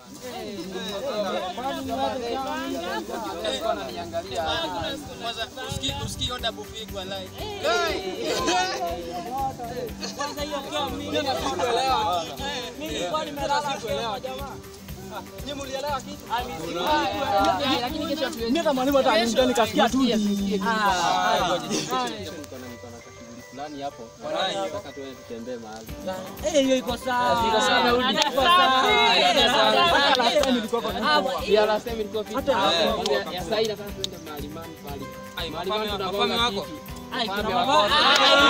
Kwanza usikii usikii oda bufigwa live. Kwanza hiyo game mimi mimi nilikuwa nimelala sikuelewa jamaa. Mimi hata mwalimu hata aniambia nikasikia tu. fulani hapo. Nataka tuende tutembee mahali. Eh, hiyo iko sawa. Iko sawa, narudi. Hata Iko sawa. sawa. Hata sawa. Hata last time ilikuwa kwa Ah, Pia last time ilikuwa fiti. Hata last time. Ya- ya sasa nataka tuende mahali mahali mahali. Ai, Mahali mapame- mahali mapame tunagonga wako? kiti. Ai, kuna Mapame mambo. wako.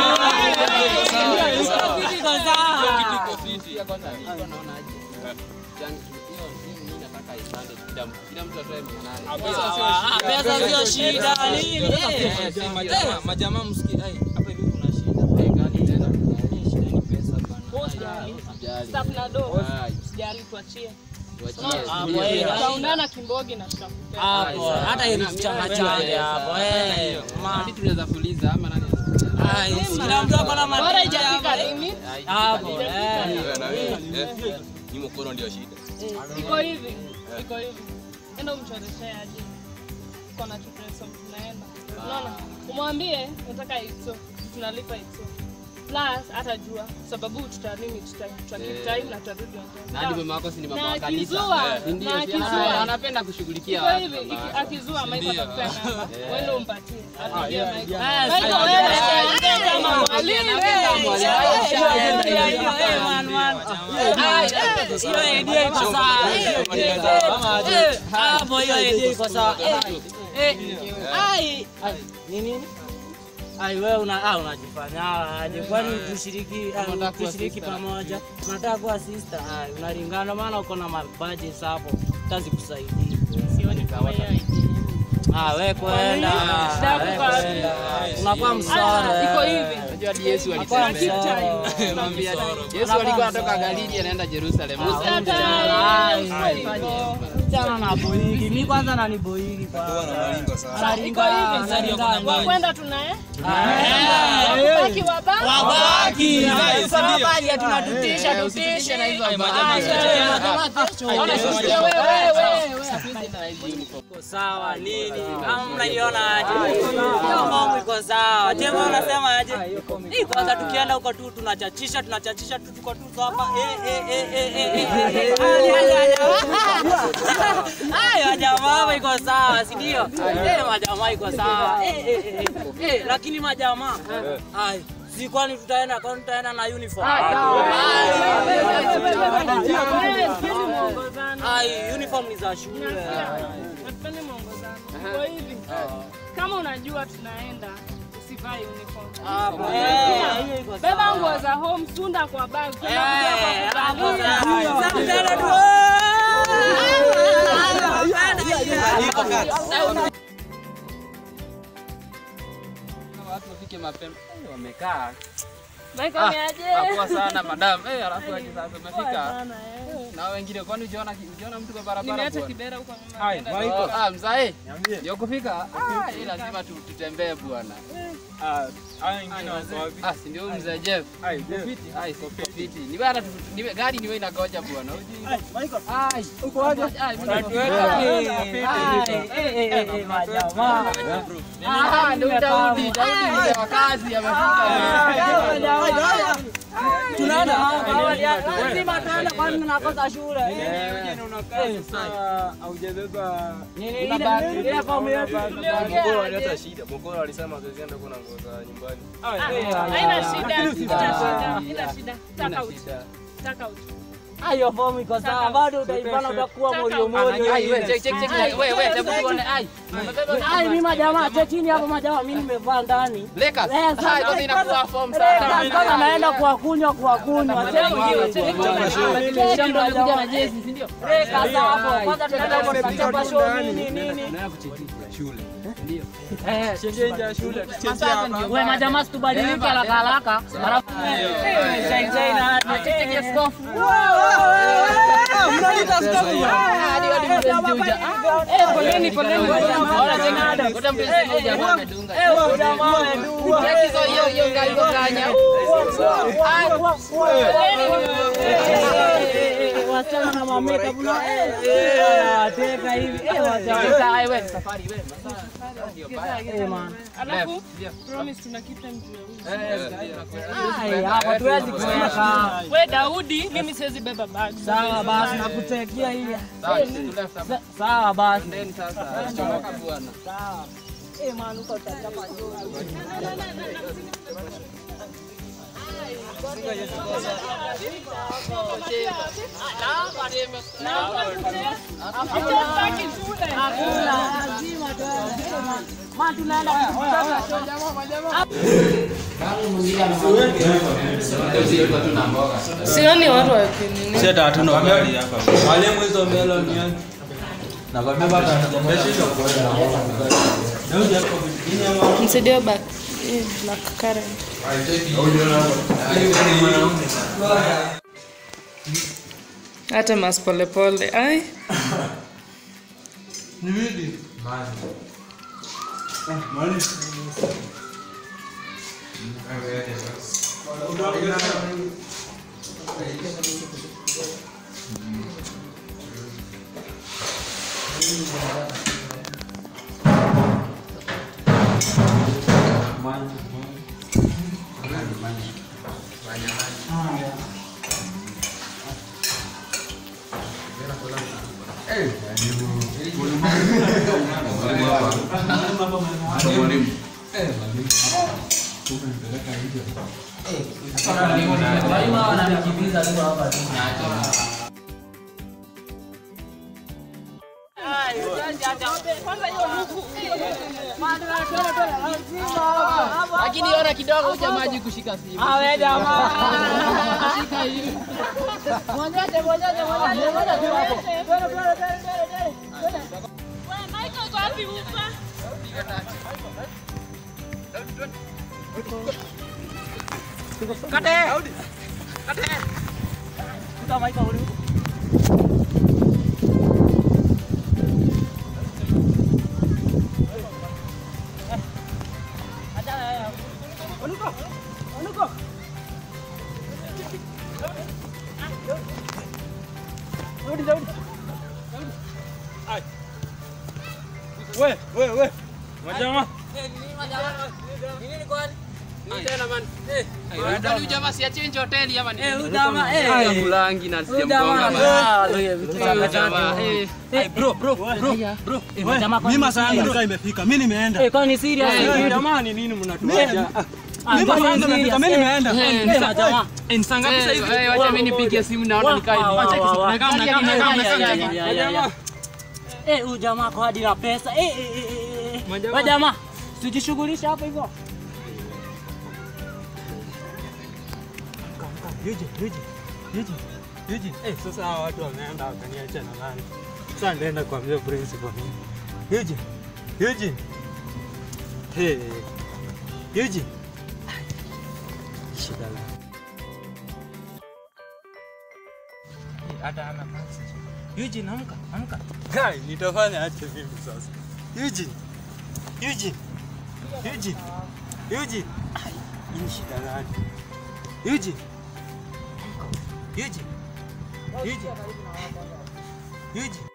Kitu iko sawa. Pia kwanza nilikuwa naona aje. Changi- hiyo hii nataka ipande kila mtu. Kila mtu atoe mia nane. Ah, pesa sio shida nini? Eh, Eh, majamaa- Majamaa msikii. Ai, hapa hivi kuna shida. Eh, gani tena? Shida ni pesa bana. Usijali. Staff na do. Ai, Sijali tuachie. tuachie. Ah, Ndio. wewe. Tutaundana Kimbogi na tutakupea. Hapo hata hiyo ni chama chake hapo. Eh, ma. Hadi tunaweza fuliza ama nani? Ai, kila mtu ako na Bora maana haijafika limit. hapo. Eh. Ni mkono ndio shida. Iko hivi. Iko hivi. Enda umchoreshe aje. Uko na chupreso tunaenda. Unaona? Umwambie unataka itso. Tunalipa itso. Plus atajua sababu tutanini tuta tuta keep time na tutarudi on time. Na hadi mama wako si ni mama Na wa kanisa. akizua, Eh, ndio, na si akizua. ana- anapenda kushughulikia Iko watu. hivi, iki- baba. akizua Michael atakupea namba. Wewe umpatie. Apigie Michael. Ah, Michael, sawa. wewe Eh, ongea kama mwalimu. hiyo idea iko sawa. Eh, Hapo hiyo idea iko sawa. Eh, eh, ai, ai, ni nini? Ai wewe una ah, unajifanya aje? Kwani tushiriki ah, Unataka kuwa tushiriki sister. pamoja? Unataka kuwa sister? Ai, unalingana maana uko na budget hapo. Kazi kusaidia. Sioni kama hiyo idea. Ah, wewe kwenda. Shida Ah, wewe kwa wapi? kwenda. Unakuwa Ah, msore. iko hivi. Unajua hadi Yesu Unakuwa alitembea. msore. Mwambie hadi- Yesu alikuwa anatoka Galili anaenda Jerusalem. Msichana na boigi. Mimi kwanza nani boigi kwanza. Iko hivi. Analingana. Kwenda tunaye. Eh. Baki wabaki. Wabaki. Guys, Kama ndio. bali tunatutisha Eh, usitishe na hizo Ai, habari. majamaa, Iko sawa nini? Kama mnaiona aje? Hiyo mambo iko sawa. Tena unasema aje? Hii kwanza tukienda huko tu tunachachisha tunachachisha tu tuko tu hapa. Eh eh eh eh eh, eh. Ali, ali, ali. Hayo jamaa iko sawa, si ndio? Eh majamaa iko sawa. Eh eh eh, eh. Eh lakini majamaa. Ai Si kwani tutaenda kwani tutaenda na uniform? Ai, uniform ni za shule. Hatupendi mwongozano. Iko hivi. Kama unajua tunaenda usivae uniform. Hapo. Eh, hiyo iko sawa. Beba nguo za home, sunda kwa bag. Kwenda kuja kwa kuvalia. Sasa tena tu. Watu wafike mapema. Eh, Wamekaa. Michael ni aje? Hapoa sana madam. Eh, alafu aje sasa umefika. Sana, eh. Na wengine kwani ujiona ujiona mtu kwa barabara Nimeacha bwana? kibera huko nyuma. Oh, Ah, mzae. Ndio kufika. Ah, hii lazima tu- tutembee bwana. Ah, si ndio huyu mzee Jeff. Ai, sio fiti. Ni wewe hata tu- ni wewe- gari ni wewe inagoja bwana. Ai, uko wapi? Ai, mimi niko- Ah, ndio Daudi. Daudi mzee wa kazi amefika. Lazima tuende kwani tunakosa shule. Nini ile ile fomu yetu. Haina shida. Haina shida. Haina shida. Taka uchi. Taka uchi. Hiyo fomu iko sawa, bado utaipana utakuwa moyo moyo. Ai, wewe check check check. Wewe wewe hebu tuone. Ai. Ai, mimi majamaa, chekini hapo majamaa, mimi nimevaa ndani. Lakers. Eh, sasa- Ah, sasa inakuwa form sana. Lakers, Kama naenda kuwakunywa kuwakunywa. Shamba alikuja na jezi, si ndio? Lakers hapo, kwanza tunaenda huko tunachapa show nini nini. Wewe majamaa situbadilike haraka haraka. Alafu shine shine na cheki skofu. Hadi hadi mpenzi huja. Eh, poleni, poleni. Bora check. Kuta mpenzi mmoja ambaye amedunga. Eh, huyu jamaa amedua. Check hizo hiyo hiyo ngai hiyo kanya. wasichana na mameka bula. Eh, eh, wateka hivi. Eh, wacha. Sasa ai wewe safari wewe. Ndio baya. Eh, man. Alafu Ndio. promise tuna keep time juu ya wizi. Ai, hapa tuwezi kuweka. We Daudi, mimi siwezi beba bag. Sawa basi nakutekia hii. Sawa, sisi tu left hapa. Sa- Sawa basi. Ndeni sasa. Chomoka bwana. Sawa. Eh, man, uko utachapa Hatutaki shule. Hakuna, lazima tuende. Man, man, tunaenda kukutana. Sioni watu wakinini. Si hata hatuna ugali hapa. Mwalimu hizo melon yani. Nakwambia bado hatujamaliza kuenda. Daudi hapo vijijini Msaidie back. Hii black currant. Hata mas polepole. Ai. Walimu hawa wananikimbiza tu hapa tu. Lakini ona kidogo huja maji kushika simu. Awe jamaa. Shika hivi. Mwonyeshe, mwonyeshe, mwonyeshe, mwonyeshe hapo. Twende, twende, twende, twende, twende. Michael uko wapi upa? Kate. Kate. Kuta Michael uli huko. Eh. Acha yeye. Onuko. Onuko. Daudi, Daudi. We, we, we. Majama. Tena man. Eh, huyu jamaa si achange hoteli ama ni? Eh, huyu jamaa, eh. Haya kulangi na Huyu jamaa, sijamgonga. ah, look, vitu Huyu kama jamaa, tatu. eh. Hey, bro, bro, bro, bro. Eh, majamaa, Mimi masaa yangu serious? ndio imefika. Mimi nimeenda. Eh, kwani ni serious? Eh, Eh, Jamani nini mnatuacha? ah, Mimi kwani masaa ni yangu imefika. Mimi serious? nimeenda. Eh, eh, majamaa. Eh, ni saa ngapi sasa hivi? Eh, wacha mimi nipige simu naona nikae. Wa- wa- wa- wa- Nakaa, nakaa, nakaa, Ya, nakaa, ya, nakaa. ya, ya, ya, ya. Eh, huyu jamaa kwa hadi na pesa. Eh, eh, eh, eh, eh. Majamaa. Wewe jamaa, sijishughulisha hapo hivyo. Eugene, Eugene, Eugene, Eugene. Eh, sasa hawa watu wameenda wakaniacha na nani? Sasa nitaenda kuambia principal mimi. Eugene, Eugene. Hey, Eugene. Shida la. Hata ana kazi. Eugene, amka, amka. Guy, nitafanya aje mimi sasa? Eugene. Eugene. Eugene. Eugene. Ai, hii shida gani? Eugene. Eugene. Eugene. Eugene.